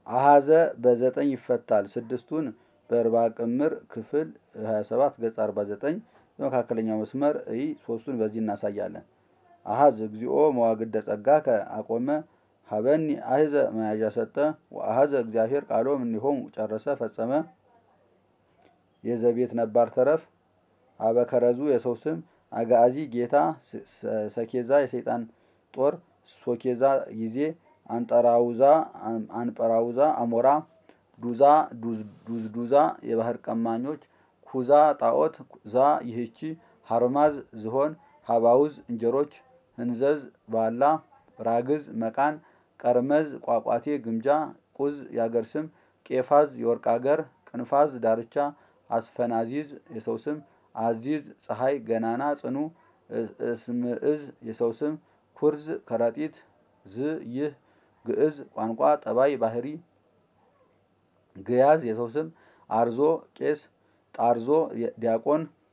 አሃዘ በዘጠኝ ይፈታል። ስድስቱን በእርባ ቅምር ክፍል 27 ገጽ 49 በመካከለኛው መስመር ይ ሶስቱን በዚህ እናሳያለን። አሃዝ እግዚኦ መዋግደ ጸጋከ አቆመ ሀበኒ አህዘ መያዣ ሰጠ ወአሃዘ እግዚአብሔር ቃሎ እምኔሆሙ ጨረሰ ፈጸመ። የዘቤት ነባር ተረፍ አበከረዙ የሰው ስም አጋዚ ጌታ ሰኬዛ የሰይጣን ጦር ሶኬዛ ጊዜ አንጠራውዛ አንጠራውዛ አሞራ ዱዛ ዱዝዱዛ የባህር ቀማኞች ኩዛ ጣዖት ዛ ይህቺ ሀርማዝ ዝሆን ሀባውዝ እንጀሮች ህንዘዝ ባላ ራግዝ መቃን ቀርመዝ ቋቋቴ ግምጃ ቁዝ የአገር ስም ቄፋዝ የወርቅ አገር ቅንፋዝ ዳርቻ አስፈናዚዝ የሰው ስም አዚዝ ፀሐይ ገናና ጽኑ እስምዕዝ የሰው ስም ኩርዝ ከረጢት ዝ ይህ ግዕዝ ቋንቋ ጠባይ ባህሪ ግያዝ የሰው ስም አርዞ ቄስ ጣርዞ ዲያቆን